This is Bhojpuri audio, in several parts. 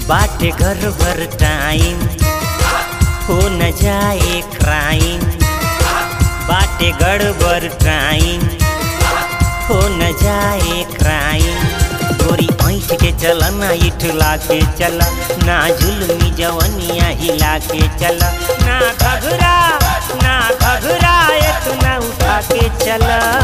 बाटे घर भर टाइम हो न जाए क्राइम बाटे गड़बड़ टाइम हो न जाए क्राइम गोरी ऐठ के चल ना इठला के चल ना जुलमी जवनिया हिला के चल ना घघरा ना घघरा इतना उठा के चल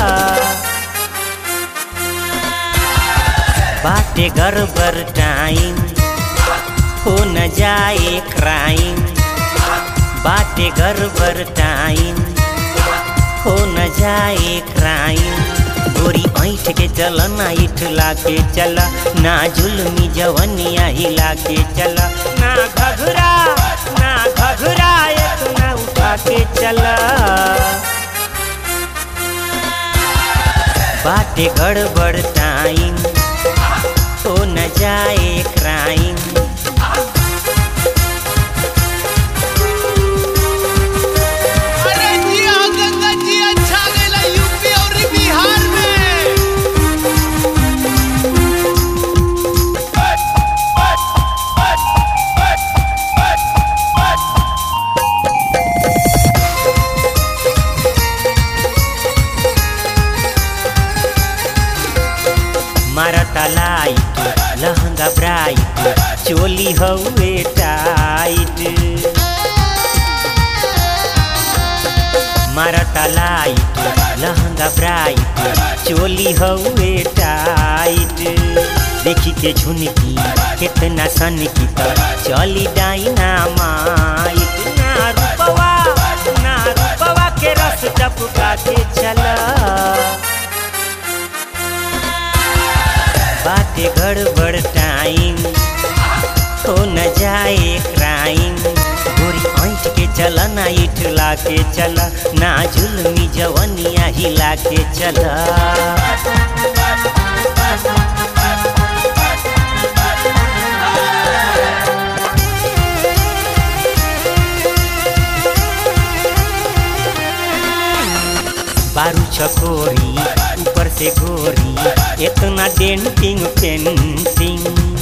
बाटे गड़बड़ टाइम हो न जाए क्राइम बाटे गड़बड़ टाइम हो न जाए क्राइम गोरी ऐठ के चल ना इठला के चल ना जुलमी जवनिया हिला के चल ना घघरा ना घघरा इतना उठा के चल बाटे गड़बड़ टाइम हो न जाए क्राइम अरे जिया गंगा जी अच्छा गेला यूपी और बिहार में मारता लाइट लहंगा ब्राइट चोली हउए टाइट मारता लाइट लहंगा ब्राइट चोली हउए टाइट देखी के झुनकी कितना सन की त चली डाइना माइट ना रूपवा ना रूपवा के रस टपका के चला बाटे गड़बड़ टाइम हो न जाए क्राइम गोरी ऐठ के चल ना इठला के चल ना जुलमी जवनिया हिला के चल बारू चकोरी ऊपर से गोरी इतना डेंटिंग पेंटिंग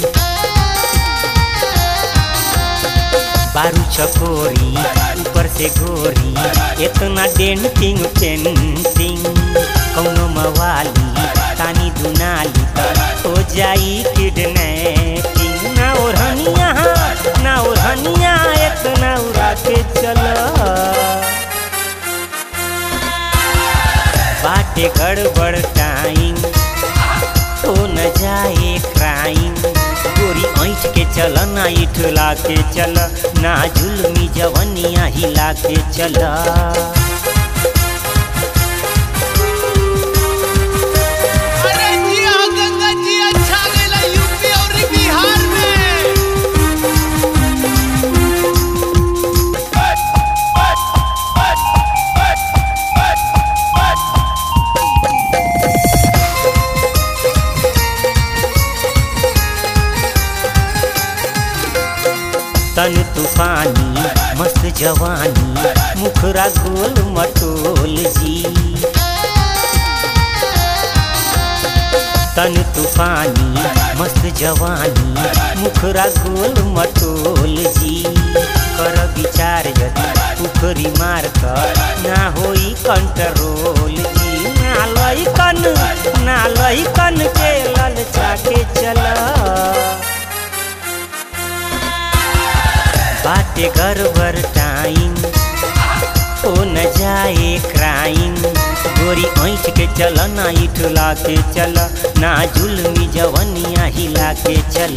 बारू चकोरी ऊपर से गोरी इतना डेंटिंग पेंटिंग कौनो मवाली तानी दुनाली त हो जाई किडनैपिंग ना ओढ़निया ना ओढ़निया इतना उड़ा के चला बाटे गड़बड़ टाइम हो न जाए क्राइम गोरी ऐठ के चल ना इठला के चल ना जुलमी जवनिया हिला के चल अरे जिया गंगा जी अच्छा गेला यूपी और बिहार में तन तूफानी मस्त जवानी मुखरा गोल मटोल जी तन तूफानी मस्त जवानी मुखरा गोल मटोल जी कर विचार यदि उखरी मार कर ना होई कंट्रोल जी ना लइकन ना लइकन के ललचा के चला बाटे गड़बड़ टाइम हो न जाए क्राइम गोरी ऐठ के चल ना इठला के चल ना जुलमी जवनिया हिला के चल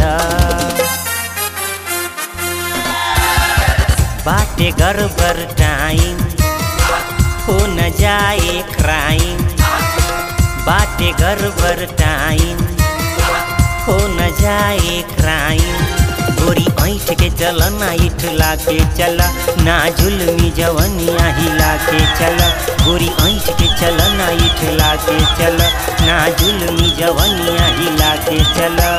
बाटे गड़बड़ टाइम हो न जाए क्राइम बाटे गड़बड़ टाइम हो न जाए क्राइम गोरी ऐठ के चल ना इठला के चल ना जुलमी जवनिया हिला के चल गोरी ऐठ के चल ना इठला के चल ना जुलमी जवनिया हिला के चल